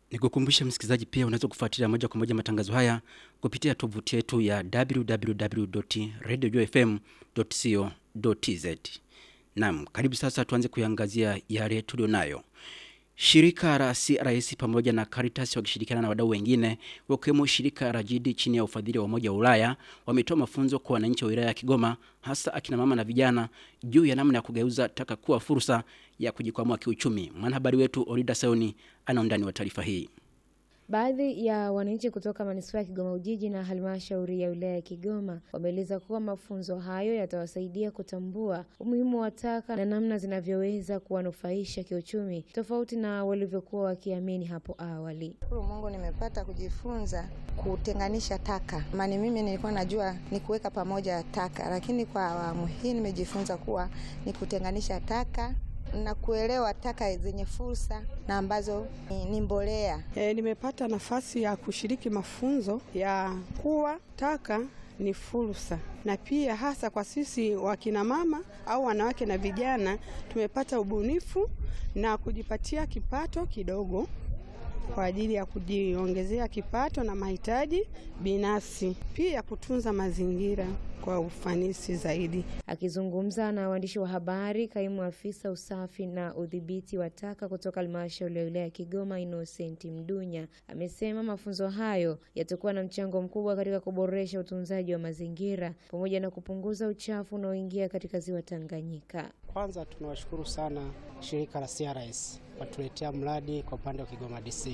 Nikukumbusha msikilizaji, pia unaweza kufuatilia moja kwa moja matangazo haya kupitia tovuti yetu ya www.radiojfm.co.tz. Naam, karibu sasa tuanze kuiangazia yale tulio nayo. Shirika la CRS pamoja na Caritas wakishirikiana na wadau wengine wakiwemo shirika la JIDI chini ya ufadhili wa Umoja wa Ulaya wametoa mafunzo kwa wananchi wa wilaya ya Kigoma hasa akina mama na vijana juu ya namna ya kugeuza taka kuwa fursa ya kujikwamua kiuchumi. Mwanahabari wetu Orida Sayoni ana undani wa taarifa hii. Baadhi ya wananchi kutoka manispaa ya Kigoma Ujiji na halmashauri ya wilaya ya Kigoma wameeleza kuwa mafunzo hayo yatawasaidia kutambua umuhimu wa taka na namna zinavyoweza kuwanufaisha kiuchumi tofauti na walivyokuwa wakiamini hapo awali. Shukuru Mungu nimepata kujifunza kutenganisha taka. Maana mimi nilikuwa najua ni kuweka pamoja taka, lakini kwa awamu hii nimejifunza kuwa ni kutenganisha taka na kuelewa taka zenye fursa na ambazo ni, ni mbolea. E, nimepata nafasi ya kushiriki mafunzo ya kuwa taka ni fursa, na pia hasa kwa sisi wakina mama au wanawake na vijana tumepata ubunifu na kujipatia kipato kidogo kwa ajili ya kujiongezea kipato na mahitaji binafsi, pia kutunza mazingira kwa ufanisi zaidi. Akizungumza na waandishi wa habari, kaimu afisa usafi na udhibiti wa taka kutoka halmashauri ya wilaya ya Kigoma, Innocent Mdunya, amesema mafunzo hayo yatakuwa na mchango mkubwa katika kuboresha utunzaji wa mazingira pamoja na kupunguza uchafu unaoingia katika ziwa Tanganyika. Kwanza tunawashukuru sana shirika la CRS watuletea mradi kwa upande wa Kigoma DC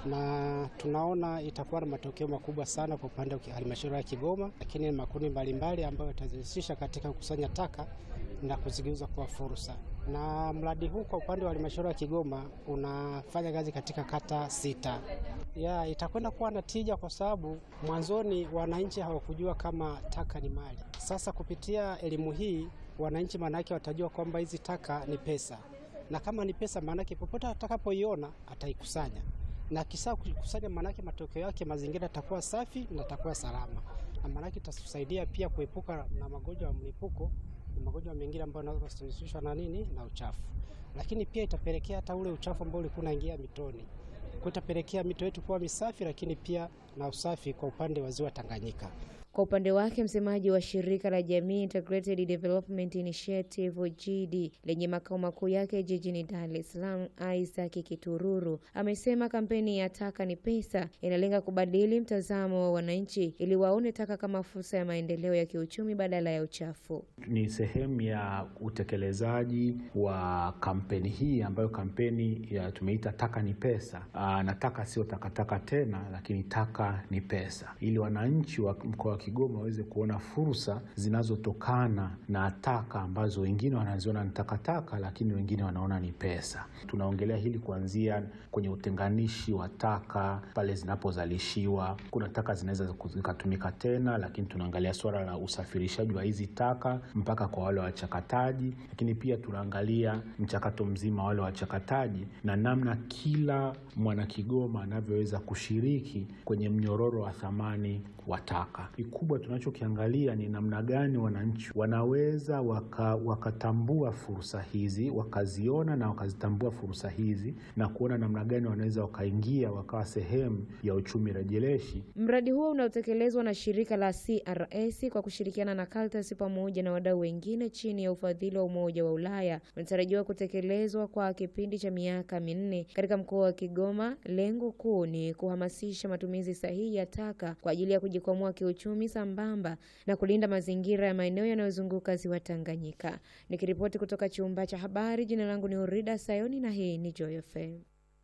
na tunaona itakuwa na matokeo makubwa sana kwa upande wa halmashauri ya Kigoma, lakini makundi mbalimbali ambayo yatajihusisha katika kukusanya taka na kuzigeuza kuwa fursa. Na mradi huu kwa upande wa halmashauri ya Kigoma unafanya kazi katika kata sita. Ya, itakwenda kuwa na tija kwa sababu mwanzoni wananchi hawakujua kama taka ni mali. Sasa kupitia elimu hii wananchi maanake watajua kwamba hizi taka ni pesa, na kama ni pesa maanake popote atakapoiona ataikusanya na kisa kukusanya, maanake matokeo yake mazingira yatakuwa safi na yatakuwa salama, na maanake itatusaidia pia kuepuka na magonjwa ya mlipuko na magonjwa mengine ambayo yanaweza kusababishwa na nini, na uchafu. Lakini pia itapelekea hata ule uchafu ambao ulikuwa unaingia mitoni, kwa itapelekea mito yetu kuwa misafi, lakini pia na usafi kwa upande wa ziwa Tanganyika. Kwa upande wake msemaji wa shirika la Jamii Integrated Development Initiative GD lenye makao makuu yake jijini Dar es Salaam, Isaac Kitururu amesema kampeni ya taka ni pesa inalenga kubadili mtazamo wa wananchi ili waone taka kama fursa ya maendeleo ya kiuchumi badala ya uchafu. Ni sehemu ya utekelezaji wa kampeni hii ambayo kampeni ya tumeita taka ni pesa. Aa, na taka sio takataka tena, lakini taka ni pesa, ili wananchi wa mkoa Kigoma waweze kuona fursa zinazotokana na taka ambazo wengine wanaziona ni takataka, lakini wengine wanaona ni pesa. Tunaongelea hili kuanzia kwenye utenganishi wa taka pale zinapozalishiwa. Kuna taka zinaweza zikatumika tena, lakini tunaangalia suala la usafirishaji wa hizi taka mpaka kwa wale wachakataji, lakini pia tunaangalia mchakato mzima wale wachakataji na namna kila mwana Kigoma anavyoweza kushiriki kwenye mnyororo wa thamani wa taka. Kikubwa tunachokiangalia ni namna gani wananchi wanaweza waka, wakatambua fursa hizi wakaziona na wakazitambua fursa hizi na kuona namna gani wanaweza wakaingia wakawa sehemu ya uchumi rejeleshi. Mradi huo unaotekelezwa na shirika la CRS kwa kushirikiana na Caritas pamoja na wadau wengine chini ya ufadhili wa Umoja wa Ulaya unatarajiwa kutekelezwa kwa kipindi cha miaka minne katika mkoa wa Kigoma. Lengo kuu ni kuhamasisha matumizi sahihi ya taka kwa ajili ya kujikwamua kiuchumi sambamba na kulinda mazingira ya maeneo yanayozunguka ziwa Tanganyika. Nikiripoti kutoka chumba cha habari, jina langu ni Orida Sayoni na hii ni Joy FM.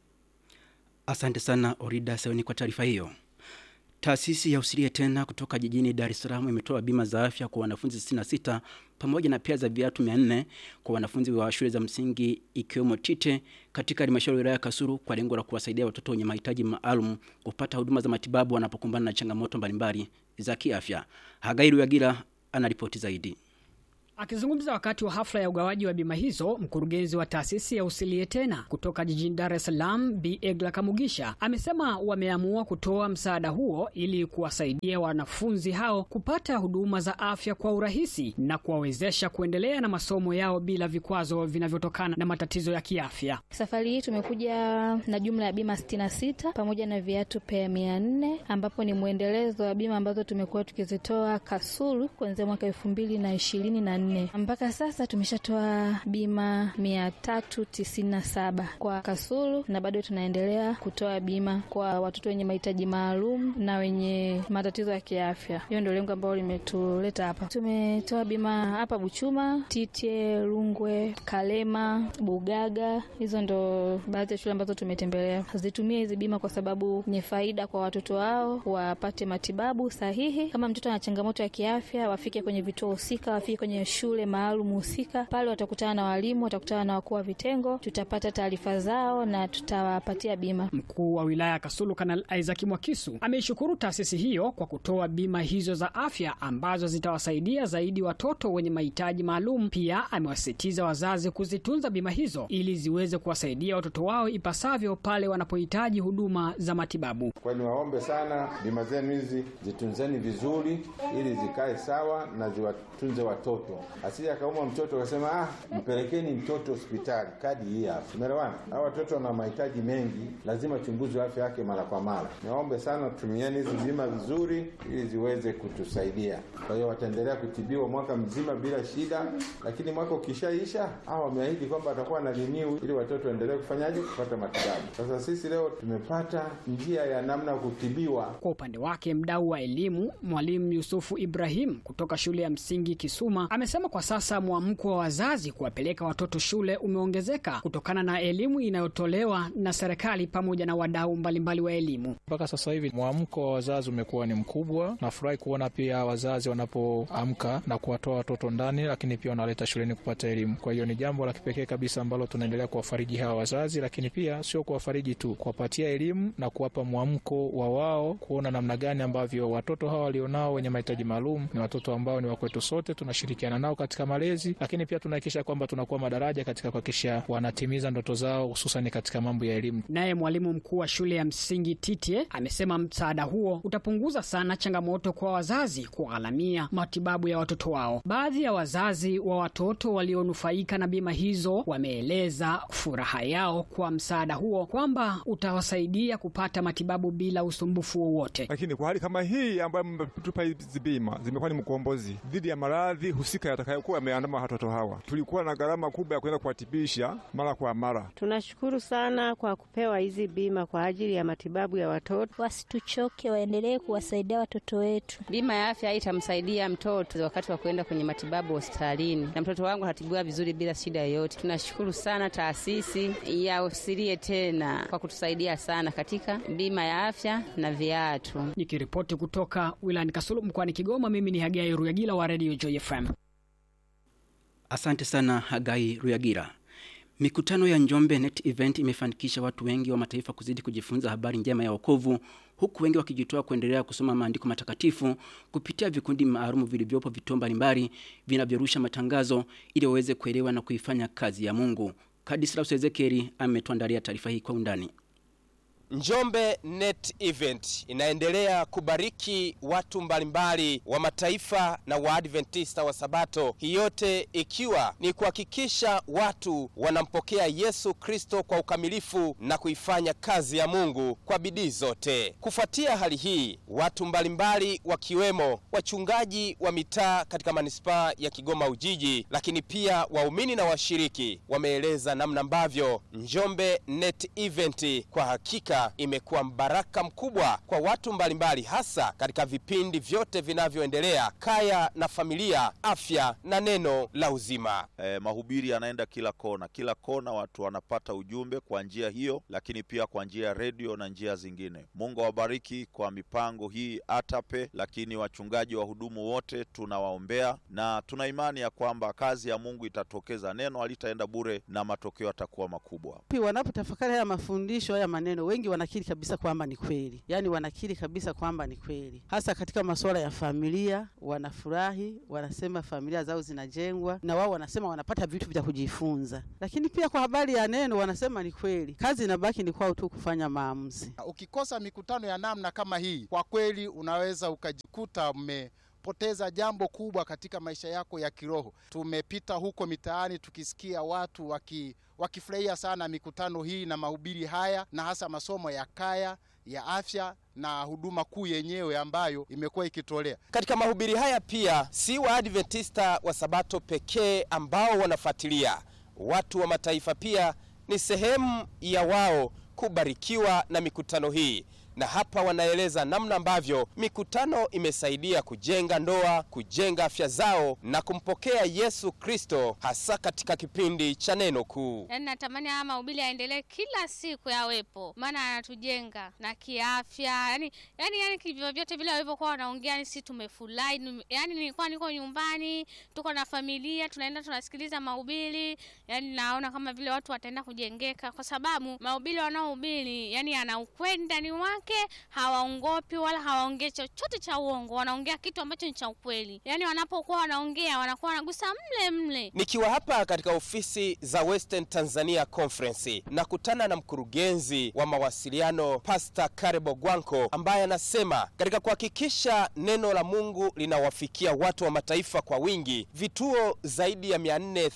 Asante sana Orida Sayoni kwa taarifa hiyo. Taasisi ya Usilie Tena kutoka jijini Dar es Salaam imetoa bima za afya kwa wanafunzi 66 pamoja na pia za viatu 400 kwa wanafunzi wa shule za msingi ikiwemo Tite katika halmashauri ya wilaya ya Kasulu kwa lengo la kuwasaidia watoto wenye mahitaji maalum kupata huduma za matibabu wanapokumbana na changamoto mbalimbali za kiafya. Hagairu Yagira anaripoti zaidi. Akizungumza wakati wa hafla ya ugawaji wa bima hizo, mkurugenzi wa taasisi ya Usilie Tena kutoka jijini Dar es Salaam, Bi Egla Kamugisha, amesema wameamua kutoa msaada huo ili kuwasaidia wanafunzi hao kupata huduma za afya kwa urahisi na kuwawezesha kuendelea na masomo yao bila vikwazo vinavyotokana na matatizo ya kiafya. Safari hii tumekuja na jumla ya bima 66 pamoja na viatu pea mia nne ambapo ni mwendelezo wa bima ambazo tumekuwa tukizitoa Kasulu kuanzia mwaka elfu mbili na ishirini na nne mpaka sasa tumeshatoa bima mia tatu tisini na saba kwa Kasulu na bado tunaendelea kutoa bima kwa watoto wenye mahitaji maalum na wenye matatizo ya kiafya. Hiyo ndio lengo ambalo limetuleta hapa. Tumetoa bima hapa Buchuma, Titye, Rungwe, Kalema, Bugaga. Hizo ndo baadhi ya shule ambazo tumetembelea. Zitumie hizi bima kwa sababu ni faida kwa watoto wao, wapate matibabu sahihi. Kama mtoto ana changamoto ya kiafya, wafike kwenye vituo husika, wafike kwenye shule maalum husika. Pale watakutana na walimu, watakutana na wakuu wa vitengo, tutapata taarifa zao na tutawapatia bima. Mkuu wa wilaya ya Kasulu Kanali Isaac Mwakisu ameishukuru taasisi hiyo kwa kutoa bima hizo za afya ambazo zitawasaidia zaidi watoto wenye mahitaji maalum. Pia amewasisitiza wazazi kuzitunza bima hizo ili ziweze kuwasaidia watoto wao ipasavyo pale wanapohitaji huduma za matibabu. Kwa niwaombe sana, bima zenu hizi zitunzeni vizuri, ili zikae sawa na ziwatunze watoto, asije akaumwa mtoto akasema ah, mpelekeni mtoto hospitali, kadi hii hapa. Umeelewana? Hao watoto wana mahitaji mengi, lazima chunguzwe afya yake mara kwa mara. Niwaombe sana, tumieni hizi bima vizuri, ili ziweze kutusaidia. Kwa hiyo wataendelea kutibiwa mwaka mzima bila shida, lakini mwaka ukishaisha, hao wameahidi kwamba watakuwa na renew ili watoto waendelee kufanyaje, kupata matibabu. Sasa sisi leo tumepata njia ya namna ya kutibiwa. Kwa upande wake, mdau wa elimu Mwalimu Yusufu Ibrahim kutoka shule ya msingi Kisuma amesema kwa sasa mwamko wa wazazi kuwapeleka watoto shule umeongezeka kutokana na elimu inayotolewa na serikali pamoja na wadau mbalimbali wa elimu. Mpaka sasa hivi mwamko wa wazazi umekuwa ni mkubwa. Nafurahi kuona pia wazazi wanapoamka na kuwatoa watoto ndani, lakini pia wanaleta shuleni kupata elimu. Kwa hiyo ni jambo la kipekee kabisa ambalo tunaendelea kuwafariji hawa wazazi, lakini pia sio kuwafariji tu, kuwapatia elimu na kuwapa mwamko wa wao kuona namna gani ambavyo watoto hawa walionao wenye mahitaji maalum ni watoto ambao ni wakwetu sote, tunashirikiana nao katika malezi, lakini pia tunahakikisha kwamba tunakuwa madaraja katika kuhakikisha wanatimiza ndoto zao, hususan katika mambo ya elimu. Naye mwalimu mkuu wa shule ya msingi Titye amesema msaada huo utapunguza sana changamoto kwa wazazi kugharamia matibabu ya watoto wao. Baadhi ya wazazi wa watoto walionufaika na bima hizo wameeleza furaha yao kwa msaada huo kwamba utawasaidia kupata matibabu bila usumbufu wowote. Lakini kwa hali kama hii ambayo mmetupa hizi bima zimekuwa ni mkombozi dhidi ya maradhi husika yatakayokuwa yameandama watoto hawa. Tulikuwa na gharama kubwa ya kwenda kuwatibisha mara kwa mara. Tunashukuru sana kwa kupewa hizi bima kwa ajili ya matibabu ya watoto. Wasituchoke, waendelee kuwasaidia watoto wetu. Bima ya afya itamsaidia mtoto wakati wa kwenda kwenye matibabu hospitalini, na mtoto wangu atatibiwa vizuri bila shida yoyote. Tunashukuru sana taasisi ya Usilie Tena kwa kutusaidia sana katika bima ya afya na viatu. Nikiripoti kutoka wilayani Kasulu mkoani Kigoma, mimi ni Hagai Ruyagila wa Radio Joy FM. Asante sana Hagai Ruyagira. Mikutano ya Njombe Net Event imefanikisha watu wengi wa mataifa kuzidi kujifunza habari njema ya wokovu huku wengi wakijitoa kuendelea kusoma maandiko matakatifu kupitia vikundi maalum vilivyopo vituo mbalimbali vinavyorusha matangazo ili waweze kuelewa na kuifanya kazi ya Mungu. Kadislaus Ezekieli ametuandalia taarifa hii kwa undani. Njombe Net Event inaendelea kubariki watu mbalimbali wa mataifa na Waadventista wa Sabato, hii yote ikiwa ni kuhakikisha watu wanampokea Yesu Kristo kwa ukamilifu na kuifanya kazi ya Mungu kwa bidii zote. Kufuatia hali hii, watu mbalimbali wakiwemo wachungaji wa mitaa katika manispaa ya Kigoma Ujiji, lakini pia waumini na washiriki wameeleza namna ambavyo Njombe Net Event kwa hakika imekuwa mbaraka mkubwa kwa watu mbalimbali, hasa katika vipindi vyote vinavyoendelea: kaya na familia, afya na neno la uzima. Eh, mahubiri yanaenda kila kona, kila kona watu wanapata ujumbe kwa njia hiyo, lakini pia kwa njia ya redio na njia zingine. Mungu awabariki kwa mipango hii ATAPE, lakini wachungaji wahudumu wote tunawaombea na tuna imani ya kwamba kazi ya Mungu itatokeza, neno halitaenda bure na matokeo yatakuwa makubwa. Wanapotafakari haya mafundisho haya maneno wengi wengi wanakiri kabisa kwamba ni kweli, yaani wanakiri kabisa kwamba ni kweli, hasa katika masuala ya familia. Wanafurahi, wanasema familia zao zinajengwa, na wao wanasema wanapata vitu vya kujifunza. Lakini pia kwa habari ya neno wanasema ni kweli, kazi inabaki ni kwao tu kufanya maamuzi. Ukikosa mikutano ya namna kama hii, kwa kweli unaweza ukajikuta mmepoteza jambo kubwa katika maisha yako ya kiroho. Tumepita huko mitaani tukisikia watu waki wakifurahia sana mikutano hii na mahubiri haya na hasa masomo ya kaya ya afya na huduma kuu yenyewe ambayo imekuwa ikitolea Katika mahubiri haya pia si Waadventista wa Sabato pekee ambao wanafuatilia. Watu wa mataifa pia ni sehemu ya wao kubarikiwa na mikutano hii, na hapa wanaeleza namna ambavyo mikutano imesaidia kujenga ndoa, kujenga afya zao na kumpokea Yesu Kristo, hasa katika kipindi cha neno kuu. Yaani natamani haya mahubiri yaendelee kila siku yawepo, maana yanatujenga na kiafya. Yani yani yani kivyo vyote vile walivyokuwa wanaongea, yani sisi tumefurahi. Nime- Yani nilikuwa niko nyumbani, tuko na familia, tunaenda tunasikiliza mahubiri, yani naona kama vile watu wataenda kujengeka, kwa sababu mahubiri wanaohubiri yani yana ukweli ndani wake, hawaongopi wala hawaongei chochote cha uongo, wanaongea kitu ambacho ni cha ukweli. Yani wanapokuwa wanaongea wanakuwa wanagusa mle mle. Nikiwa hapa katika ofisi za Western Tanzania Conference nakutana na mkurugenzi wa mawasiliano Pastor Karebo Gwanko ambaye anasema katika kuhakikisha neno la Mungu linawafikia watu wa mataifa kwa wingi, vituo zaidi ya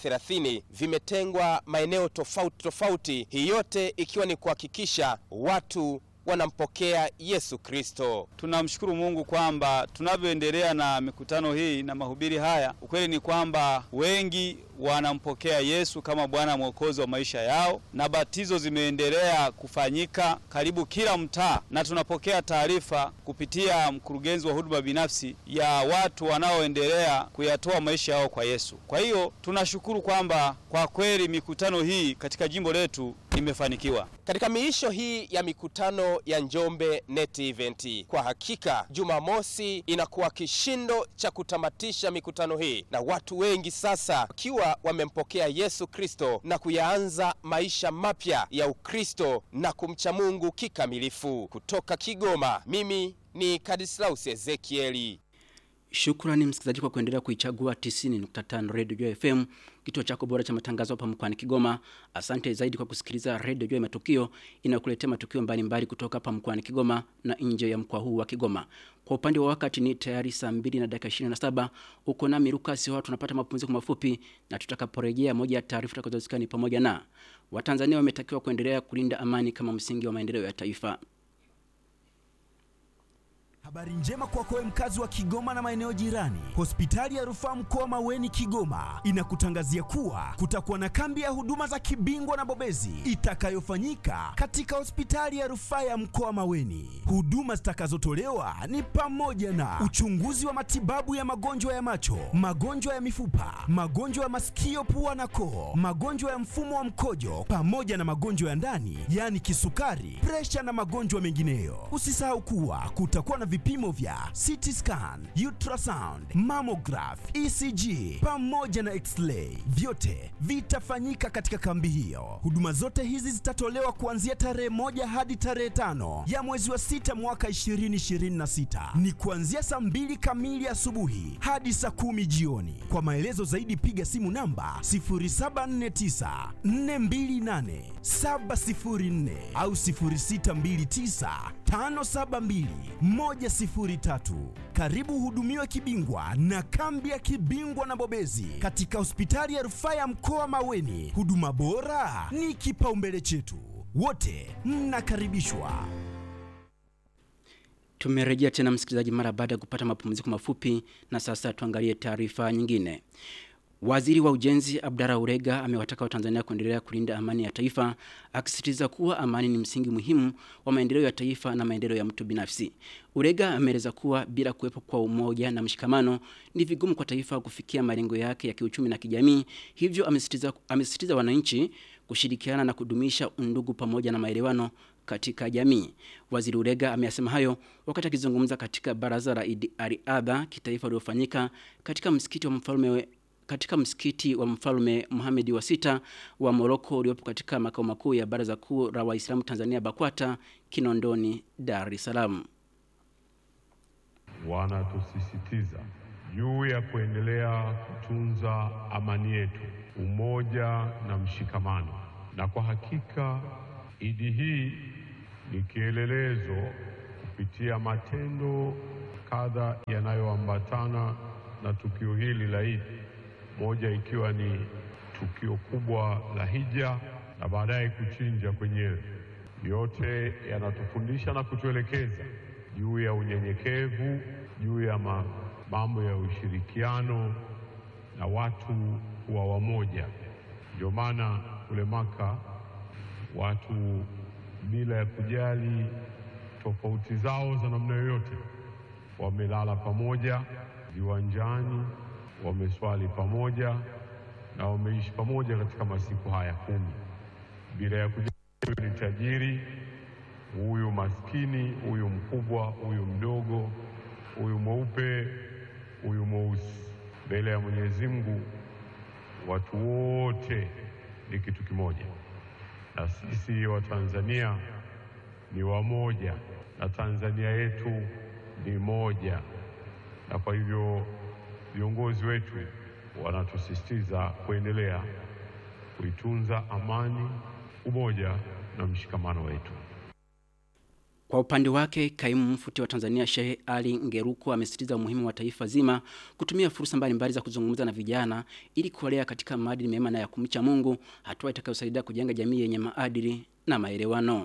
430 vimetengwa maeneo tofauti tofauti, hii yote ikiwa ni kuhakikisha watu wanampokea Yesu Kristo. Tunamshukuru Mungu kwamba tunavyoendelea na mikutano hii na mahubiri haya, ukweli ni kwamba wengi wanampokea Yesu kama Bwana Mwokozi wa maisha yao, na batizo zimeendelea kufanyika karibu kila mtaa, na tunapokea taarifa kupitia mkurugenzi wa huduma binafsi ya watu wanaoendelea kuyatoa maisha yao kwa Yesu. Kwa hiyo tunashukuru kwamba kwa kweli mikutano hii katika jimbo letu imefanikiwa. Katika miisho hii ya mikutano ya Njombe Net Event, kwa hakika Jumamosi inakuwa kishindo cha kutamatisha mikutano hii, na watu wengi sasa wakiwa wamempokea Yesu Kristo na kuyaanza maisha mapya ya Ukristo na kumcha Mungu kikamilifu. Kutoka Kigoma, mimi ni Kadislaus Ezekieli. Shukrani msikilizaji kwa kuendelea kuichagua 90.5 Radio Joy FM, kituo chako bora cha matangazo hapa mkoani Kigoma. Asante zaidi kwa kusikiliza Radio Joy Matukio inayokuletea matukio mbalimbali kutoka hapa mkoani Kigoma na nje ya mkoa huu wa Kigoma. Kwa upande wa wakati ni tayari saa 2 na dakika 27. Uko nami Lucas Hoa, tunapata mapumziko mafupi na tutakaporejea, moja ya taarifa tutakazosikia ni pamoja na Watanzania wametakiwa kuendelea kulinda amani kama msingi wa maendeleo ya taifa. Habari njema kwako wewe mkazi wa Kigoma na maeneo jirani. Hospitali ya Rufaa Mkoa Maweni Kigoma inakutangazia kuwa kutakuwa na kambi ya huduma za kibingwa na bobezi itakayofanyika katika hospitali ya Rufaa ya Mkoa Maweni. Huduma zitakazotolewa ni pamoja na uchunguzi wa matibabu ya magonjwa ya macho, magonjwa ya mifupa, magonjwa ya masikio, pua na koo, magonjwa ya mfumo wa mkojo pamoja na magonjwa ya ndani, yaani kisukari, presha na magonjwa mengineyo. Usisahau kuwa kutakuwa na vipimo vya CT scan, ultrasound, mammograph, ECG pamoja na x-ray. Vyote vitafanyika katika kambi hiyo. Huduma zote hizi zitatolewa kuanzia tarehe moja hadi tarehe tano ya mwezi wa sita mwaka 2026. Ni kuanzia saa mbili kamili asubuhi hadi saa kumi jioni. Kwa maelezo zaidi piga simu namba 0749 428 704 au 0629 572 103. Karibu hudumiwe kibingwa na kambi ya kibingwa na bobezi katika hospitali ya rufaa ya mkoa Maweni. Huduma bora ni kipaumbele chetu, wote mnakaribishwa. Tumerejea tena msikilizaji, mara baada ya kupata mapumziko mafupi, na sasa tuangalie taarifa nyingine. Waziri wa Ujenzi Abdara Urega amewataka Watanzania kuendelea kulinda amani ya taifa, akisisitiza kuwa amani ni msingi muhimu wa maendeleo ya taifa na maendeleo ya mtu binafsi. Urega ameeleza kuwa bila kuwepo kwa umoja na mshikamano ni vigumu kwa taifa kufikia malengo yake ya kiuchumi na kijamii. Hivyo amesisitiza, amesisitiza wananchi kushirikiana na kudumisha undugu pamoja na maelewano katika jamii. Waziri Urega ameyasema hayo wakati akizungumza katika baraza la riadha kitaifa uliofanyika katika msikiti wa mfalme katika msikiti wa mfalme Mohamed wa sita wa Moroko uliopo katika makao makuu ya Baraza Kuu la Waislamu Tanzania BAKWATA Kinondoni, Dar es Salaam. Wanatusisitiza juu ya kuendelea kutunza amani yetu, umoja na mshikamano, na kwa hakika Idi hii ni kielelezo kupitia matendo kadha yanayoambatana na tukio hili la Idi, moja ikiwa ni tukio kubwa la hija na baadaye kuchinja kwenyewe. Yote yanatufundisha na kutuelekeza juu ya unyenyekevu, juu ya ma, mambo ya ushirikiano na watu kuwa wamoja. Ndio maana kule Maka watu bila ya kujali tofauti zao za namna yoyote wamelala pamoja viwanjani, wameswali pamoja na wameishi pamoja katika masiku haya kumi bila ya kujali huyu ni tajiri, huyu maskini, huyu mkubwa, huyu mdogo, huyu mweupe, huyu mweusi. Mbele ya Mwenyezi Mungu watu wote ni kitu kimoja, na sisi Watanzania ni wamoja, na Tanzania yetu ni moja, na kwa hivyo viongozi wetu wanatusisitiza kuendelea kuitunza amani, umoja na mshikamano wetu. Kwa upande wake, kaimu mfuti wa Tanzania Shehe Ali Ngeruko amesisitiza umuhimu wa taifa zima kutumia fursa mbalimbali za kuzungumza na vijana ili kuwalea katika maadili mema na ya kumcha Mungu, hatua itakayosaidia kujenga jamii yenye maadili na maelewano.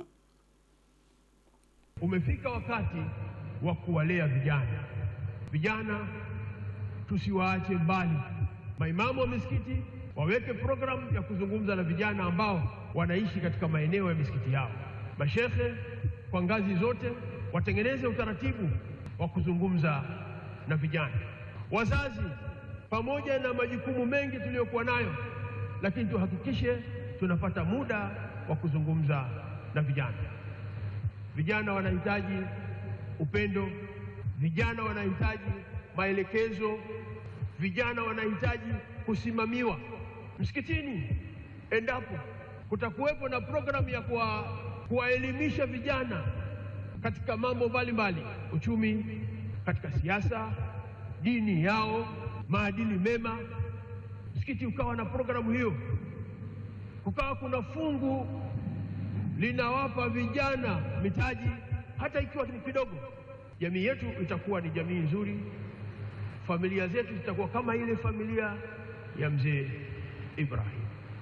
Umefika wakati wa kuwalea vijana. Vijana tusiwaache mbali. Maimamu wa misikiti waweke programu ya kuzungumza na vijana ambao wanaishi katika maeneo ya misikiti yao. Mashekhe kwa ngazi zote watengeneze utaratibu wa kuzungumza na vijana. Wazazi, pamoja na majukumu mengi tuliyokuwa nayo, lakini tuhakikishe tunapata muda wa kuzungumza na vijana. Vijana wanahitaji upendo, vijana wanahitaji maelekezo, vijana wanahitaji kusimamiwa msikitini. Endapo kutakuwepo na programu ya kuwa kuwaelimisha vijana katika mambo mbalimbali, uchumi, katika siasa, dini yao, maadili mema, msikiti ukawa na programu hiyo, kukawa kuna fungu linawapa vijana mitaji, hata ikiwa ni kidogo, jamii yetu itakuwa ni jamii nzuri, familia zetu zitakuwa kama ile familia ya mzee Ibrahim.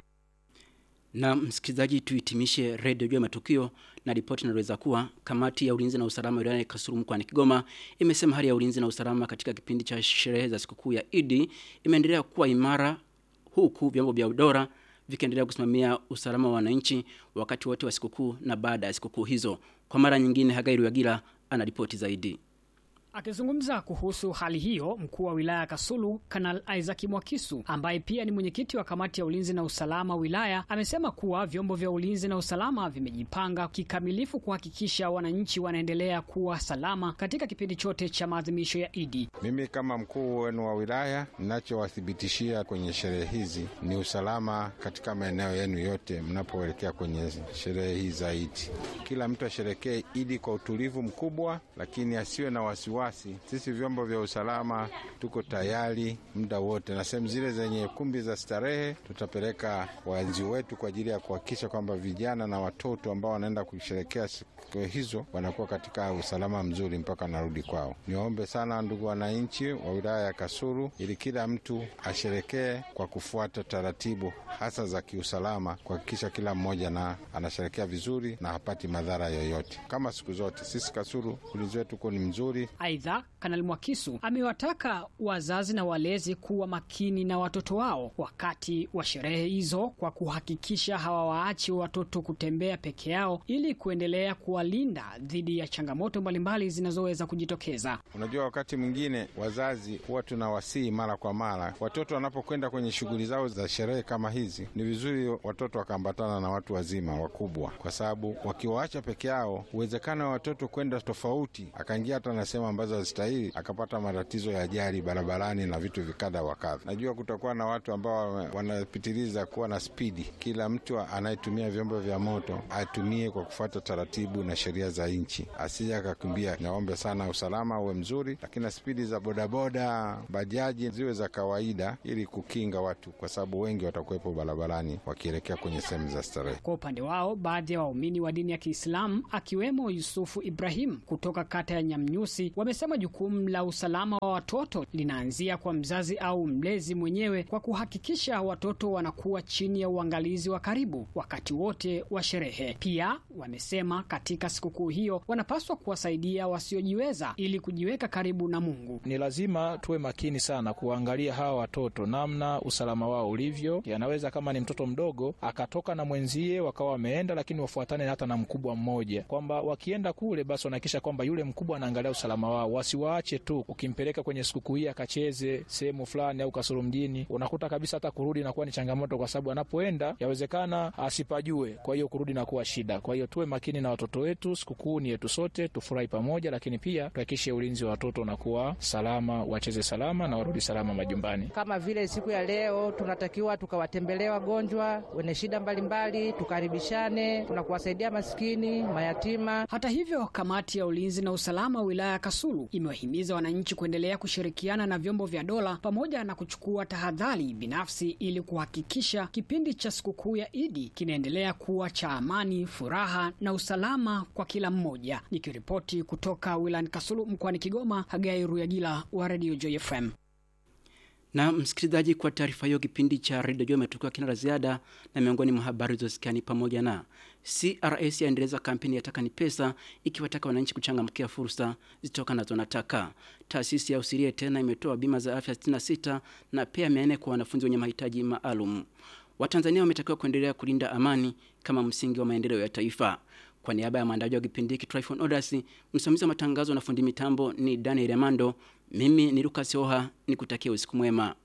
Na msikilizaji, tuhitimishe redio juu ya matukio na ripoti inaweza kuwa kamati ya ulinzi na usalama wilayani ya Kasulu mkoani Kigoma imesema hali ya ulinzi na usalama katika kipindi cha sherehe za sikukuu ya Idi imeendelea kuwa imara huku vyombo vya dola vikiendelea kusimamia usalama wa wananchi wakati wote wa sikukuu na baada ya sikukuu hizo. Kwa mara nyingine, Hagai Ruyagira ana ripoti zaidi. Akizungumza kuhusu hali hiyo, mkuu wa wilaya ya Kasulu Kanal Isaac Mwakisu, ambaye pia ni mwenyekiti wa kamati ya ulinzi na usalama wilaya, amesema kuwa vyombo vya ulinzi na usalama vimejipanga kikamilifu kuhakikisha wananchi wanaendelea kuwa salama katika kipindi chote cha maadhimisho ya Idi. Mimi kama mkuu wenu wa wilaya, ninachowathibitishia kwenye sherehe hizi ni usalama katika maeneo yenu yote mnapoelekea kwenye sherehe hii za Idi. Kila mtu asherekee Idi kwa utulivu mkubwa, lakini asiwe na wasiwasi wasi. Sisi vyombo vya usalama tuko tayari muda wote, na sehemu zile zenye kumbi za starehe tutapeleka walinzi wetu kwa ajili ya kuhakikisha kwamba vijana na watoto ambao wanaenda kusherekea siku hizo wanakuwa katika usalama mzuri mpaka narudi kwao. Niwaombe sana ndugu wananchi wa wilaya ya Kasulu, ili kila mtu asherekee kwa kufuata taratibu hasa za kiusalama, kuhakikisha kila mmoja na anasherekea vizuri na hapati madhara yoyote. Kama siku zote, sisi Kasulu ulinzi wetu uko ni mzuri. Aidha, Kanali Mwakisu amewataka wazazi na walezi kuwa makini na watoto wao wakati wa sherehe hizo kwa kuhakikisha hawawaachi watoto kutembea peke yao ili kuendelea kuwalinda dhidi ya changamoto mbalimbali zinazoweza kujitokeza. Unajua, wakati mwingine wazazi huwa tunawasihi mara kwa mara, watoto wanapokwenda kwenye shughuli zao za sherehe kama hizi, ni vizuri watoto wakaambatana na watu wazima wakubwa, kwa sababu wakiwaacha peke yao, uwezekano wa watoto kwenda tofauti, akaingia hata na sehemu ambazo ambazo hazistahili, akapata matatizo ya ajali barabarani na vitu vikadha wa kadha. Najua kutakuwa na watu ambao wanapitiliza kuwa na spidi. Kila mtu anayetumia vyombo vya moto atumie kwa kufuata taratibu na sheria za nchi, asije akakimbia. Naombe sana usalama uwe mzuri, lakini na spidi za bodaboda, bajaji ziwe za kawaida, ili kukinga watu, kwa sababu wengi watakuwepo barabarani wakielekea kwenye sehemu za starehe. Kwa upande wao, baadhi ya waumini wa dini ya Kiislamu akiwemo Yusufu Ibrahim kutoka kata ya Nyamnyusi wamesema jukumu la usalama wa watoto linaanzia kwa mzazi au mlezi mwenyewe kwa kuhakikisha watoto wanakuwa chini ya uangalizi wa karibu wakati wote wa sherehe. Pia wamesema katika sikukuu hiyo wanapaswa kuwasaidia wasiojiweza ili kujiweka karibu na Mungu. Ni lazima tuwe makini sana kuangalia hawa watoto, namna usalama wao ulivyo. Yanaweza kama ni mtoto mdogo akatoka na mwenzie wakawa wameenda, lakini wafuatane hata na mkubwa mmoja, kwamba wakienda kule basi wanahakikisha kwamba yule mkubwa anaangalia usalama wao, wasiwaache tu. Ukimpeleka kwenye sikukuu hii akacheze sehemu fulani au kasoro mjini, unakuta kabisa hata kurudi inakuwa ni changamoto, kwa sababu anapoenda yawezekana asipajue, kwa hiyo kurudi inakuwa shida. Kwa hiyo tuwe makini na watoto wetu, sikukuu ni yetu sote, tufurahi pamoja, lakini pia tuhakikishe ulinzi wa watoto unakuwa salama, wacheze salama na warudi salama majumbani. Kama vile siku ya leo tunatakiwa tukawatembelee wagonjwa wenye shida mbalimbali, tukaribishane, tunakuwasaidia maskini, mayatima. Hata hivyo, kamati ya ulinzi na usalama wilaya ya Kasulu imewahimiza wananchi kuendelea kushirikiana na vyombo vya dola pamoja na kuchukua tahadhari binafsi ili kuhakikisha kipindi cha sikukuu ya Idi kinaendelea kuwa cha amani, furaha na usalama kwa kila mmoja. Nikiripoti kutoka wilayani Kasulu mkoani Kigoma, Hagai Ruyagila wa Radio Joy FM. Na msikilizaji, kwa taarifa hiyo, kipindi cha redio Jua imetukiwa kina la ziada, na miongoni mwa habari zosikiani pamoja na CRS yaendeleza kampeni ya Taka ni Pesa, ikiwataka wananchi kuchangamkia fursa zitokanazo na taka. Taasisi ya Usirie tena imetoa bima za afya 66 na pia 400 kwa wanafunzi wenye mahitaji maalum. Watanzania wametakiwa kuendelea kulinda amani kama msingi wa maendeleo ya taifa. Kwa niaba ya maandaji wa kipindi hiki Tryphon Odasi, msimamizi wa matangazo na fundi mitambo ni Daniel Amando, mimi ni Lucas Oha, nikutakia usiku mwema.